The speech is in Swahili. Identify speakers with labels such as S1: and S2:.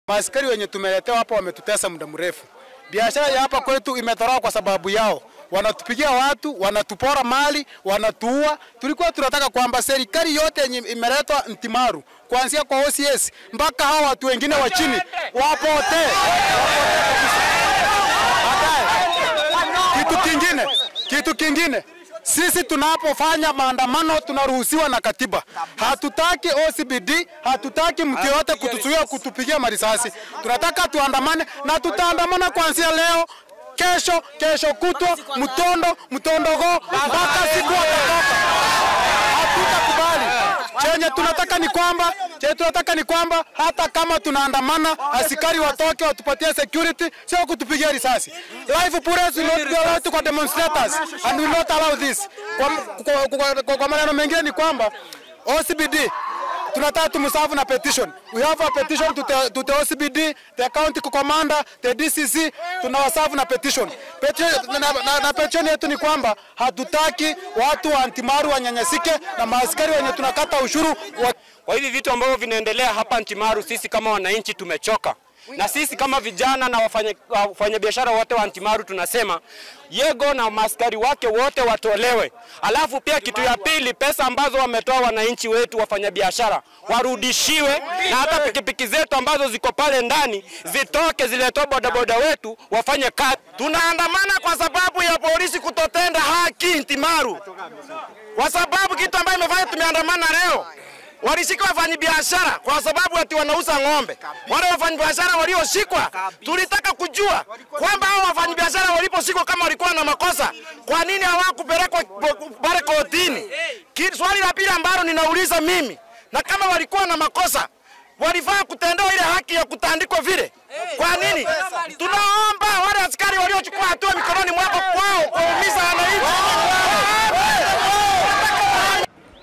S1: Maaskari wenye tumeletewa hapa wametutesa muda mrefu. Biashara ya hapa kwetu imedhorora kwa sababu yao. Wanatupigia watu, wanatupora mali, wanatuua. Tulikuwa tunataka kwamba serikali yote yenye imeletwa Ntimaru, kuanzia kwa OCS mpaka hawa watu wengine wa chini wapotee. Baadaye, Kitu kingine, kitu kingine sisi tunapofanya maandamano tunaruhusiwa na katiba. Hatutaki OCBD, hatutaki mtu yote kutuzuia kutupigia marisasi. Tunataka tuandamane na tutaandamana kuanzia leo, kesho, kesho kutwa, mtondo, mtondogo mpaka siku watatoka. Hatutakubali. Chenye tunataka ni kwamba chenye tunataka ni kwamba hata kama tunaandamana, askari watoke watupatie security, sio kutupigia risasi. Live bullets will not be allowed to demonstrators and we will not allow this. Kwa, kwa, kwa, kwa, kwa maneno mengine ni kwamba OCBD tunataka tumsafu na petition. We have a petition to the, to the OCBD, the county commander, the DCC, tunawasafu na petition. Petition na, na, na petition yetu ni kwamba hatutaki watu wa Antimaru wanyanyasike na maaskari wenye tunakata ushuru wa
S2: Kwa hivi vitu ambavyo vinaendelea hapa Ntimaru, sisi kama wananchi tumechoka, na sisi kama vijana na wafanya- wafanyabiashara wote wa Ntimaru tunasema Yego na maaskari wake wote watolewe. Alafu pia kitu ya pili, pesa ambazo wametoa wananchi wetu wafanyabiashara warudishiwe, na hata pikipiki zetu ambazo ziko pale ndani zitoke, ziletwe bodaboda wetu wafanye kazi.
S3: Tunaandamana kwa sababu ya polisi kutotenda haki Ntimaru, kwa sababu kitu ambayo imefanya tumeandamana leo walishika wafanyabiashara kwa sababu ati wanauza ng'ombe. Wale wafanyabiashara walioshikwa, tulitaka kujua kwamba hao wafanyabiashara waliposhikwa kama walikuwa na makosa, kwa nini hawakupelekwa pale kotini? Ki- Swali la pili ambalo ninauliza mimi, na kama walikuwa na makosa walifaa kutendewa ile haki ya kutandikwa vile. Kwa nini?